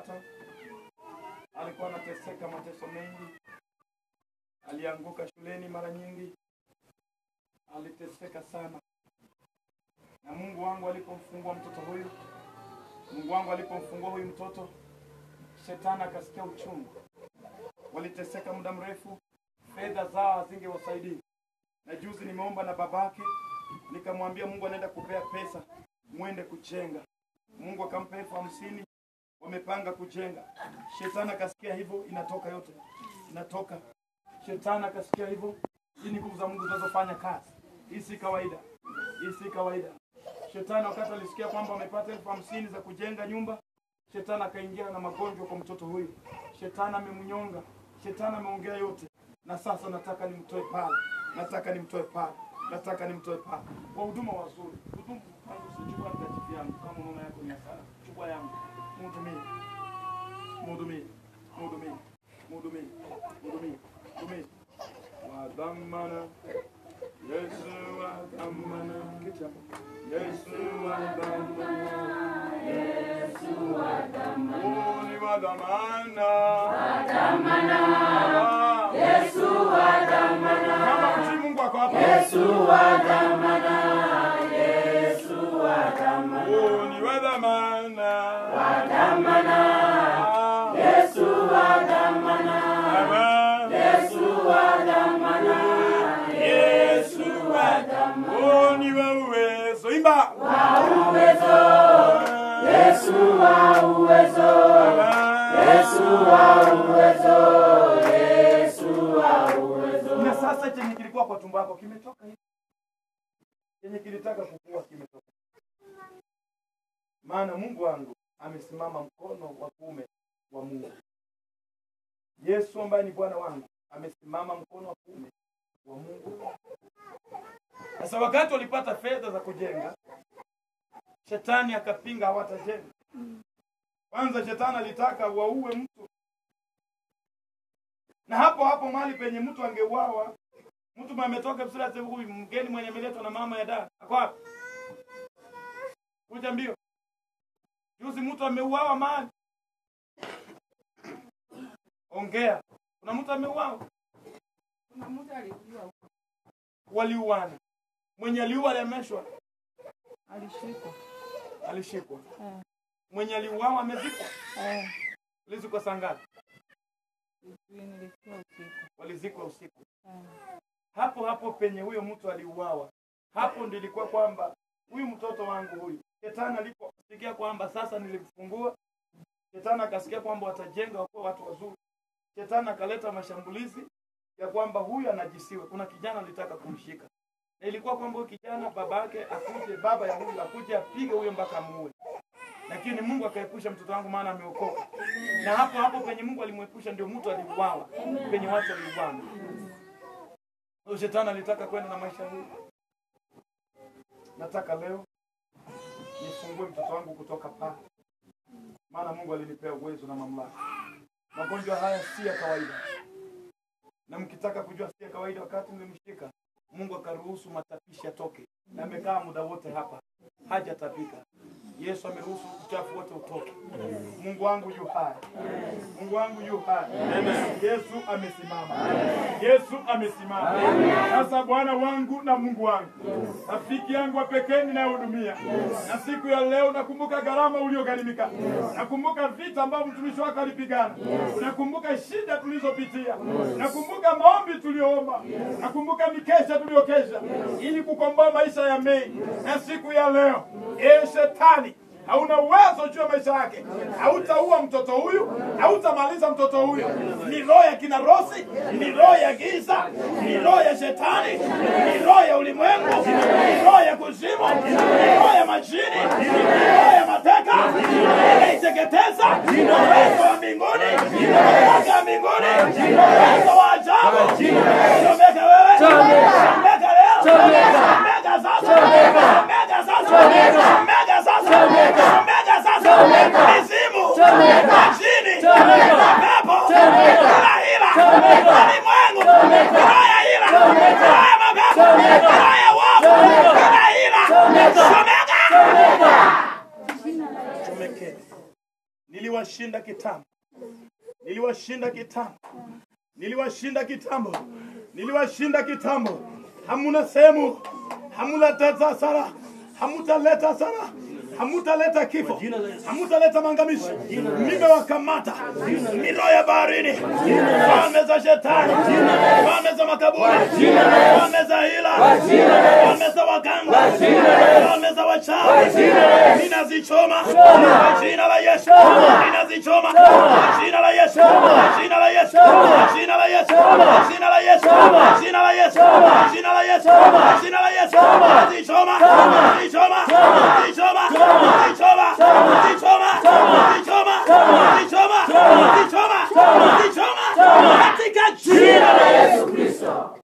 alimpata, alikuwa anateseka mateso mengi, alianguka shuleni mara nyingi, aliteseka sana. Na Mungu wangu alipomfungua mtoto huyu, Mungu wangu alipomfungua huyu mtoto, shetani akasikia uchungu. Waliteseka muda mrefu, fedha zao hazingewasaidia. Na juzi nimeomba na babake, nikamwambia Mungu anaenda kupea pesa, mwende kujenga. Mungu akampa elfu hamsini, wamepanga kujenga. Shetani akasikia hivyo, inatoka yote, inatoka. Shetani akasikia hivyo, hii ni nguvu za Mungu zinazofanya kazi. Hii si kawaida, hii si kawaida. Shetani wakati alisikia kwamba wamepata elfu hamsini za kujenga nyumba, shetani akaingia na magonjwa kwa mtoto huyu. Shetani amemnyonga, shetani ameongea yote, na sasa nataka nimtoe pale, nataka nimtoe pale, nataka nimtoe pale. Wahuduma wazuri, hudumu wangu, sichukua mtakatifu yangu, kama unaona yako ni hasara, chukua yangu, mhudumie, mhudumie, mhudumie, mhudumie, mhudumie, mhudumie. Wa dhamana Yesu wa dhamana, kiti hapo. Yesu wa dhamana, Yesu wa dhamana, ni wa dhamana, wa dhamana, Yesu wa dhamana. Kama mtii Mungu ako hapa. Yesu wa dhamana, Yesu wa dhamana, ni wa dhamana, wa dhamana, Yesu wa dhamana, Yesu wa dhamana, Yesu wa dhamana, ni wa uwezo, imba Yesu wa uwezo, Yesu wa uwezo, Yesu wa uwezo. na sasa chenye kilikuwa kwa tumbo yako kimetoka hivi, chenye kilitaka kukua kimetoka. Maana Mungu wangu amesimama mkono wa kuume wa Mungu. Yesu ambaye ni Bwana wangu amesimama mkono wa kuume wa Mungu. Sasa wakati walipata fedha za kujenga, shetani akapinga hawatajenga. Kwanza shetani alitaka waue mtu, na hapo hapo mahali penye mtu angeuawa, mtu mwenye ametoka Msura sasa, huyu mgeni mwenye ameletwa na mama ya dada ako wapi? Kuja mbio. Juzi mtu ameuawa mahali, ongea. Kuna mtu ameuawa, Kuna mtu alikuwa huko. waliuana. Mwenye aliua aliameshwa, Alishikwa. alishikwa. Eh, Mwenye aliuawa amezikwa. eh, Ulizikwa saa ngapi? sijui nilikuwa usiku. Walizikwa usiku. Eh, hapo hapo penye huyo mtu aliuawa, hapo ndio ilikuwa kwamba huyu mtoto wangu huyu, shetani aliposikia kwamba sasa nilimfungua, shetani akasikia kwamba watajenga wakuwa watu wazuri, shetani akaleta mashambulizi ya kwamba huyu anajisiwe. Kuna kijana alitaka kumshika, na ilikuwa kwamba huyu kijana babake akuje, baba ya huyu akuje apige huyo mpaka muue, lakini Mungu akaepusha mtoto wangu, maana ameokoka. Na hapo hapo penye Mungu alimwepusha, ndio mtu aliuawa, penye watu waliuana. Huyo shetani alitaka kwenda na maisha hii. Nataka leo nifungue mtoto wangu kutoka pale, maana Mungu alinipea uwezo na mamlaka. Magonjwa haya si ya kawaida, na mkitaka kujua si ya kawaida, wakati nilimshika Mungu akaruhusu matapishi yatoke, na amekaa muda wote hapa hajatapika. Yesu ameruhusu uchafu wote utoke. Mungu wangu yu hai, Mungu wangu yu hai. Yesu amesimama, Yesu amesimama. Sasa Bwana wangu na Mungu wangu, rafiki yangu wa pekee ninayehudumia, na siku ya leo nakumbuka gharama uliogharimika, nakumbuka vita ambavyo mtumishi wako alipigana, nakumbuka shida tulizopitia, nakumbuka maombi tuliyoomba, nakumbuka mikesha tuliyokesha ili kukomboa maisha ya Mei, na siku ya leo, ee shetani hauna uwezo juu ya maisha yake. Hautaua mtoto huyu, hautamaliza mtoto huyu. Ni roho ya kina Rosi, ni roho ya giza, ni roho ya shetani, ni roho ya ulimwengu, ni roho ya kuzimu, ni roho ya majini, ni roho ya mateka, inaiteketeza uwezo wa mbinguni, uwezo wa mbinguni, uwezo wa ajabu. Chomeka wewe, chomeka leo, chomeka sasa, chomeka sasa, chomeka sasa, chomeka sasa, mizimu, majini, mapepo, kila hila, ulimwengu, roho ya hila, roho ya mapepo, roho ya uovu, kila hila, chomeka. Chomekeni. niliwashinda kitambo, niliwashinda kitambo, niliwashinda kitambo, niliwashinda kitambo. Hamuna sehemu, hamuleta hasara, hamutaleta hasara, hamutaleta kifo, hamutaleta maangamizi. Nimewakamata miro ya baharini, falme za shetani, falme za makaburi, falme za hila, falme za waganga, falme za wachawi, ninazichoma kwa jina la Yesu, ninazichoma kwa jina la Yesu, kwa jina la Yesu, kwa jina la Yesu, kwa jina la Yesu, kwa jina la Yesu, kwa jina la Yesu, kwa jina la Yesu, nazichoma, nazichoma, nazichoma, nazichoma, nazichoma, nazichoma, nazichoma, nazichoma, nazichoma katika jina la Yesu Kristo.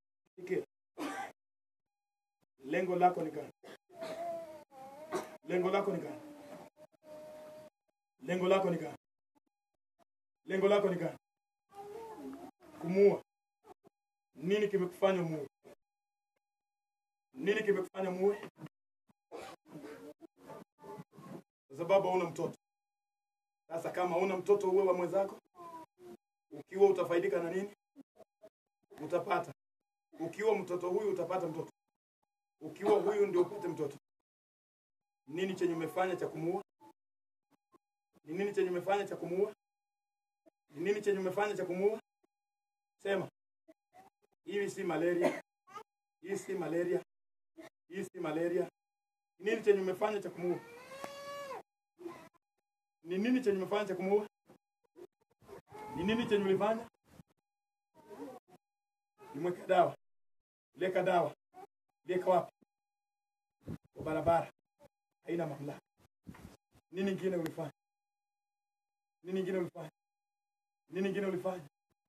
Lengo lako ni gani? Lengo lako ni gani? Lengo lako ni gani? Lengo lako ni gani? Kumuua. Nini kimekufanya muue? Nini kimekufanya muue? Kwa sababu hauna mtoto. Sasa kama hauna mtoto uwe wa mwenzako, ukiwa utafaidika na nini? Utapata. Ukiwa mtoto huyu utapata mtoto. Ukiwa huyu ndio upate mtoto. Nini chenye umefanya cha kumuua? Ni nini chenye umefanya cha kumuua? Ni nini chenye umefanya cha kumuua? Sema. Hii si malaria. Hii si malaria. Hii si malaria. Ni nini chenye umefanya cha kumuua? Ni nini chenye umefanya cha kumuua? Ni nini chenye ulifanya? Nimweka dawa. Leka dawa. Leka wapi? Kwa barabara. Haina mamlaka. Nini ingine ulifanya? Nini ingine ulifanya? Nini ingine ulifanya?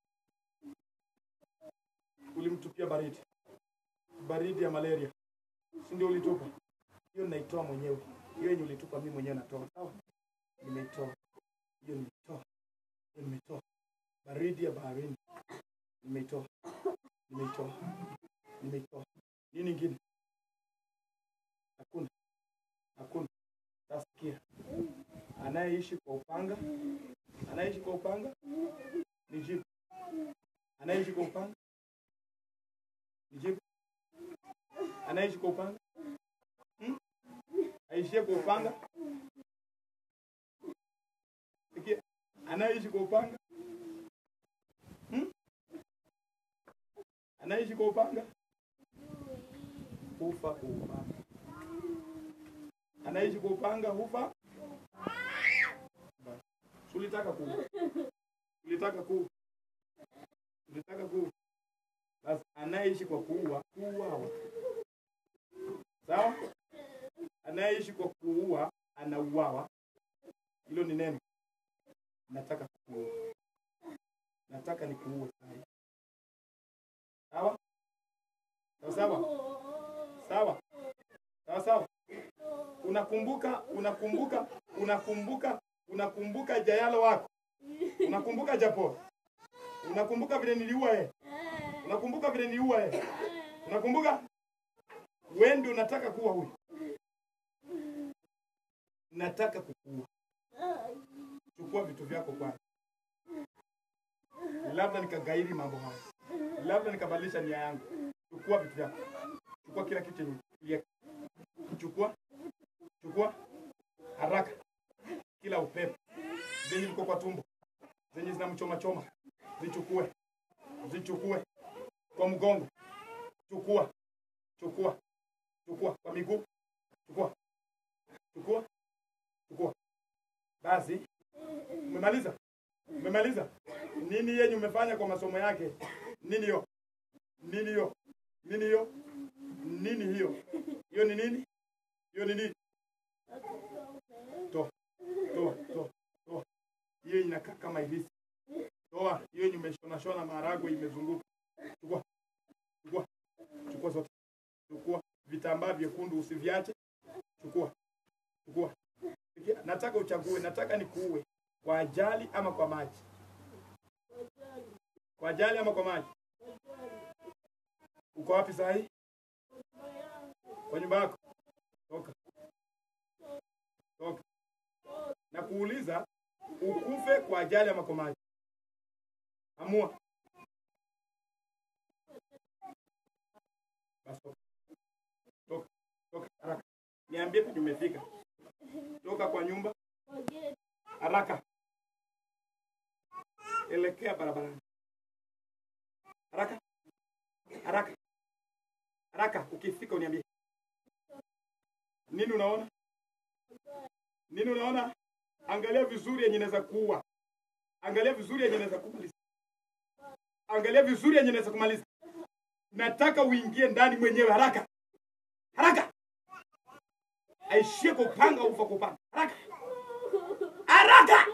Ulimtupia baridi, baridi ya malaria, si ndio ulitupa? Hiyo naitoa mwenyewe, hiyo yenye ulitupa mimi mwenyewe natoa. Sawa, nimeitoa hiyo, nimeitoa hiyo, nimetoa baridi ya baharini, nimeitoa, nimeitoa, nimeitoa. Nini ingine? Hakuna, hakuna. Sasa sikia, anayeishi kwa upanga, anayeishi kwa upanga ni jibu. Anayeishi kwa upanga ni jibu. Anaishi kwa upanga hmm? Aishie kwa upanga. Sikia, anayeishi kwa upanga hmm? Anaishi kwa upanga hufa kwa upanga. Anaishi kwa upanga hufa. Basi. Ulitaka ku ulitaka ku ulitaka ku basi, anayeishi kwa kuua kuuawa, sawa? Anayeishi kwa kuua anauawa. Hilo ni neno. Nataka kuua, nataka nikuue sasa. Sawa sawa sawa sawa sawa sawa. Unakumbuka, unakumbuka, unakumbuka, unakumbuka jayalo wako, unakumbuka japo, unakumbuka vile niliua yeye, unakumbuka vile niliua yeye, unakumbuka wewe ndio unataka kuwa huyu, nataka kukuua. Chukua vitu vyako kwanza, labda nikagairi mambo haya, labda nikabadilisha nia yangu. Chukua vitu vyako, chukua kila kitu chenye ulieka. chukua chukua haraka kila upepo zenye ziko kwa tumbo zenye zinamchoma choma zichukue zichukue kwa mgongo chukua chukua chukua kwa miguu chukua chukua chukua basi umemaliza umemaliza nini yenye umefanya kwa masomo yake nini hiyo nini hiyo nini hiyo nini hiyo hiyo ni nini hiyo ni nini toa toa toa toa hiyo inakaa kama ilisi toa hiyo yenye umeshona shona maharagwe imezunguka chukua chukua chukua zote chukua vitambaa vyekundu usiviache chukua chukua Sikia, nataka uchague nataka nikuue kwa ajali ama kwa maji kwa ajali ama kwa maji uko wapi saa hii kwa nyumba yako toka toka na kuuliza ukufe kwa ajali ya makomaji. Amua. Basi toka. Toka. Toka haraka. Niambie penye umefika. Toka kwa nyumba haraka. Elekea barabarani. Haraka. Haraka. Haraka ukifika uniambie. Nini unaona? Nini unaona? Angalia vizuri yenye inaweza kuua. Angalia vizuri yenye inaweza kumaliza. Angalia vizuri yenye inaweza kumaliza. Nataka uingie ndani mwenyewe haraka. Haraka. Aishie kupanga ufa kupanga. Haraka. Haraka.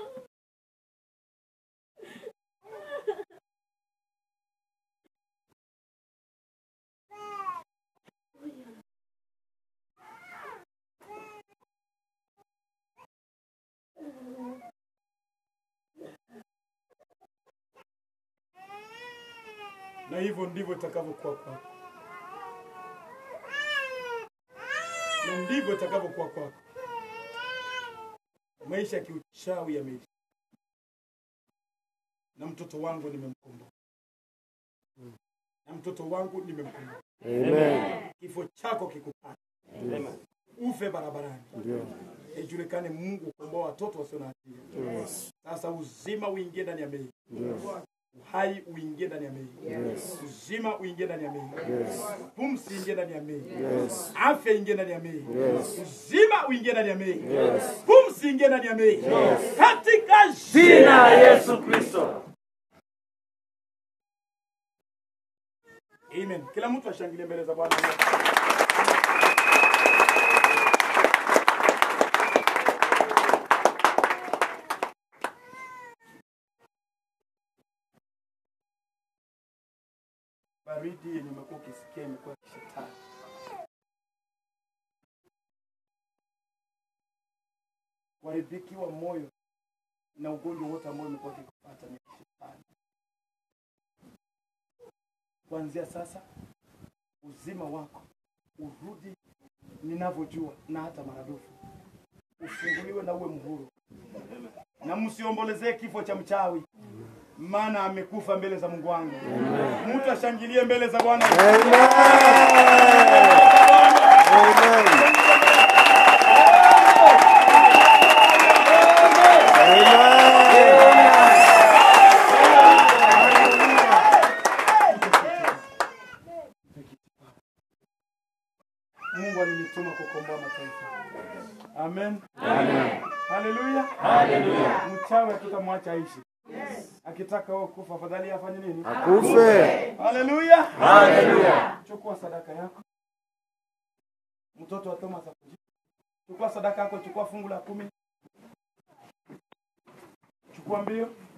na hivyo ndivyo itakavyokuwa kwako, na ndivyo itakavyokuwa kwako. Maisha ya kiuchawi yameisha, na mtoto wangu nimemkomboa, na mtoto wangu nimemkomboa. Amen. Kifo chako kikupata, ufe barabarani, Ndio. ijulikane Mungu ukomboa watoto wasio na hatia. Yes. Sasa uzima uingie ndani ya mei, Ndio. uhai uingie ndani ya mei, Yes. uzima uingie ndani ya mei, Yes. pumzi ingie ndani ya mei, Yes. afya ingie ndani ya mei, Yes. uzima uingie ndani ya mei, Yes. pumzi ingie ndani ya mei, katika Jina la Yesu Kristo. Amen. Kila mtu ashangilie mbele za Bwana. Baridi yenye umekuwa ukisikia imekuwa kishetani. Kuharibikiwa wa moyo na ugonjwa wote ambao umekuwa ukikupata ni kishetani. Kuanzia sasa uzima wako urudi ninavyojua na hata maradufu, ufunguliwe na uwe mhuru, na msiombolezee kifo cha mchawi, maana amekufa mbele za Mungu wangu. Mtu ashangilie mbele za Bwana. Mungu alinituma kukomboa mataifa. Amen. Haleluya. Mchawi hatutamwacha aishi. Akitaka wewe kufa, afadhali afanye nini? Akufe. Haleluya. Chukua sadaka yako. Mtoto wa Thomas akuje. Chukua sadaka yako, chukua fungu la kumi. Chukua mbio.